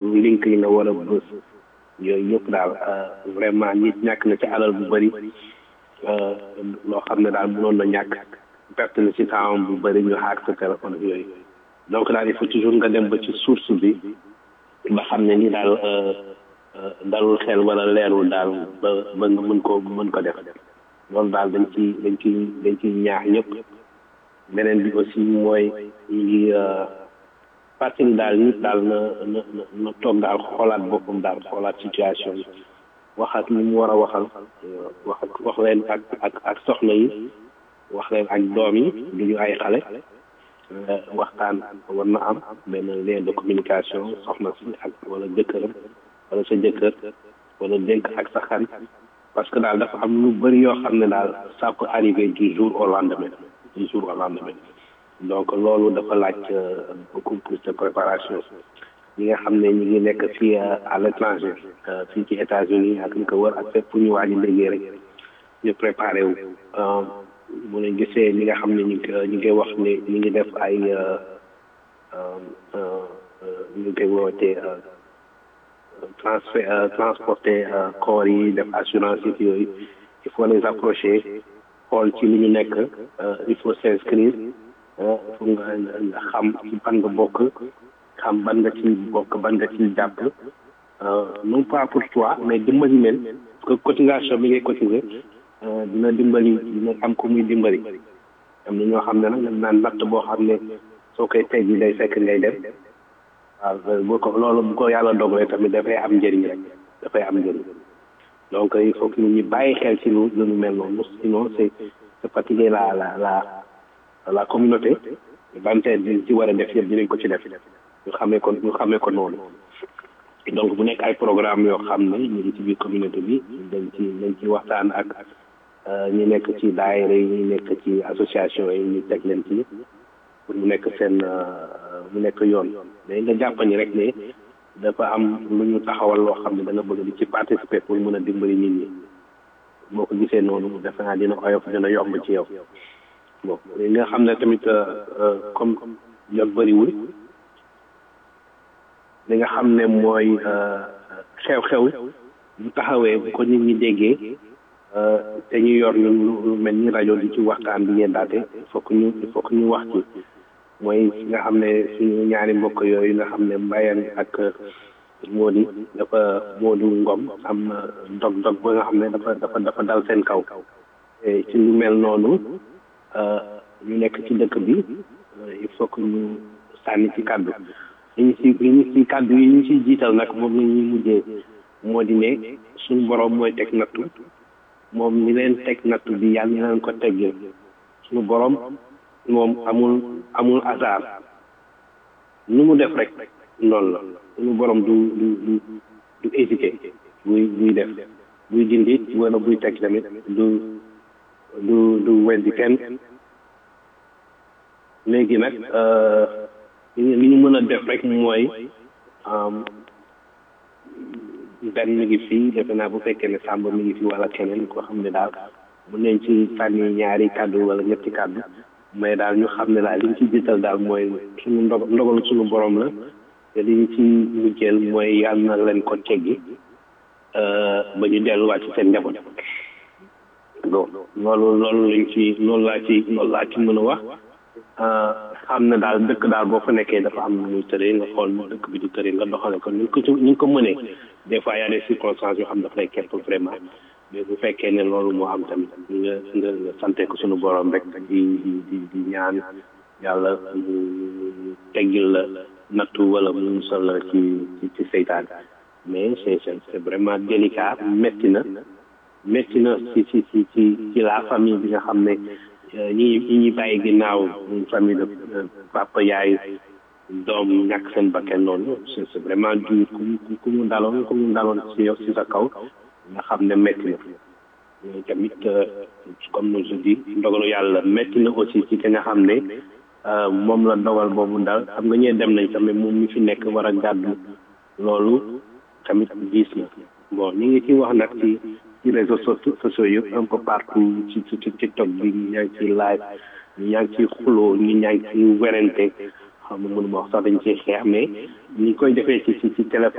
link yi nga war a bës yooyu yëpp daal vraiment nit ñàkk na ci alal bu bëri loo xam ne daal mënoon na ñàkk perte na ci temps bu bëri ñu xaar sa téléphone ak yooyu donc daal il faut toujours nga dem ba ci source bi ba xam ne ni daal dalul xel wala leerul daal ba ba nga mën ko mën ko def loolu daal dañ ci dañ ci dañ ci ñaax ñëpp beneen bi aussi mooy ñu ngi fàttali daal nit daal na na na toog daal xoolaat boppam daal xoolaat situation yi wax ak li mu war a waxal wax ak wax leen ak ak ak soxna yi wax leen ak doom yi du ñu ay xale waxtaan war na am benn lien de communication soxna si ak wala jëkkëram wala sa jëkkër wala dénk ak sa xarit parce que daal dafa am lu bëri yoo xam ne daal ça peut arriver du jour au lendemain du jour au lendemain donc loolu dafa laaj beaucoup plus de préparation ñi nga xam ne ñi ngi nekk fii à l'étranger fii ci États-Unis ak li ko wër ak fépp fu ñu waaj a déggee rek ñu préparé wu mu ne gisee li nga xam ne ñu ñu ngi wax ne ñu ngi def ay ñu ngi koy wootee transfert transporter corps yi def assurance yi yooyu il faut les approcher xool ci li ñu nekk il faut s'inscrire fu nga nga xam ci ban nga bokk xam ban nga ci bokk ban nga ci jàpp non pas pour toi mais dimbali leen parce que cotisation bi ngay cotiser dina dimbali dina am ko muy dimbali am na ñoo xam ne nag naan natt boo xam ne soo koy teg yi day fekk ngay dem waaw bu ko loolu bu ko yàlla dogalee tamit dafay am njëriñ rek dafay am njëriñ donc il faut que nit ñi bàyyi xel ci lu lu mel noonu sinon c'est c'est fatiguer la la la la communauté bante di ci war a def yëpp dinañ ko ci def ñu xamee ko ñu xamee ko noonu donc bu nekk ay programme yoo xam ne ñu ngi ci biir communauté bi dañ ci dañ ci waxtaan ak ñi nekk ci daayira yi ñi nekk ci association yi ñu teg leen ci pour mu nekk seen mu nekk yoon mais nga jàpp ni rek ne dafa am lu ñu taxawal loo xam ne da nga bëgg di ci participer pour mën a dimbali nit ñi boo ko gisee noonu defe naa dina oyof dina yomb ci yow bon li nga xam ne tamit comme jot bëriwul li nga xam ne mooy xew-xew bu taxawee bu ko nit ñi déggee te ñu yor ñun lu mel ni rajo di ci waxtaan bi yeddaate il faut que ñu il faut que ñu wax ci mooy nga xam ne suñu ñaari mbokk yooyu nga xam ne mbayan ak Mody dafa Mody Ngom am dog-dog ba nga xam ne dafa dafa dafa dal seen kaw ci lu mel noonu ñu nekk ci dëkk bi il faut que ñu sànni ci kàddu li ñu si li ñu si kàddu yi ñu siy jiital nag moom la ñuy mujjee moo di ne suñu borom mooy teg nattu moom ñi leen teg nattu bi yàlla ñu leen ko teggee suñu borom moom amul amul hasard nu mu def rek noonu la suñu borom du du du du hésité buy buy def buy dindi wala buy teg tamit du du du weddi kenn léegi nag li ñu mën a def rek mooy benn mi ngi fii defe naa bu fekkee ne sàmb mi ngi fi wala keneen koo xam ne daal mën nañ ci sànni ñaari kàddu wala ñetti kàddu mais daal ñu xam ne daal li ñu ci jiital daal mooy suñu ndog ndogalu suñu borom la te li ñu ci mujjeel mooy yàlla na leen ko teggi ba ñu delluwaat ci seen njaboot bon loolu loolu lañ ci loolu laa ci loolu laa ci mën a wax xam ne daal dëkk daal boo fa nekkee dafa am muy tëree nga xool dëkk bi di tëree nga doxale ko ni ko ci ni ko mënee des fois y a des circonstances yoo xam daf lay kepp vraiment mais bu fekkee ne loolu moo am tamit nga nga nga sante ko suñu borom rek di di di di ñaan yàlla mu teggil la nattu wala mu musal la ci ci ci seytaan mais c'est c'est vraiment délicat métti na métti na ci ci ci ci ci la famille bi nga xam ne ñi ñi ñuy bàyyi ginnaaw famille de papa yaay doom ñàkk seen bakkan noonu c'est c'est vraiment dur ku mu ku mu daloon ku mu daloon ci yow ci sa kaw nga xam ne métti na mais tamit comme je dis ndogalu yàlla métti na aussi ci ki nga xam ne moom la dogal boobu dal xam nga ñee dem nañ tamit moom mi fi nekk war a gàddu loolu tamit diis na bon ñi ngi ci wax nag ci ci réseaux sociaux yëpp un peu partout ci ci ci TikTok bi ñu ñaa ngi ci live ñu ñaa ngi ci xuloo ñu ñaa ngi ci werante xam nga mënuma wax sax dañ ciy xeex mais ñi koy defee ci ci ci téléphone